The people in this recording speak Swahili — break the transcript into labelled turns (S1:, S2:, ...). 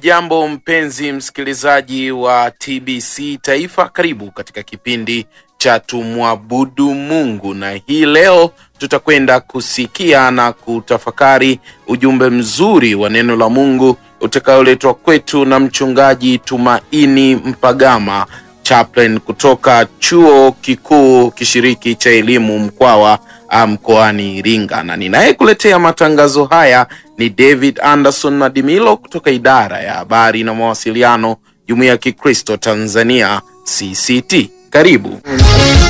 S1: Hujambo mpenzi msikilizaji wa TBC Taifa, karibu katika kipindi cha tumwabudu Mungu, na hii leo tutakwenda kusikia na kutafakari ujumbe mzuri wa neno la Mungu utakaoletwa kwetu na mchungaji Tumaini Mpagama chaplain kutoka chuo kikuu kishiriki cha elimu Mkwawa mkoani Iringa, na ninayekuletea matangazo haya ni David Anderson Madimilo kutoka idara ya habari na mawasiliano, Jumuiya ya Kikristo Tanzania CCT. Karibu.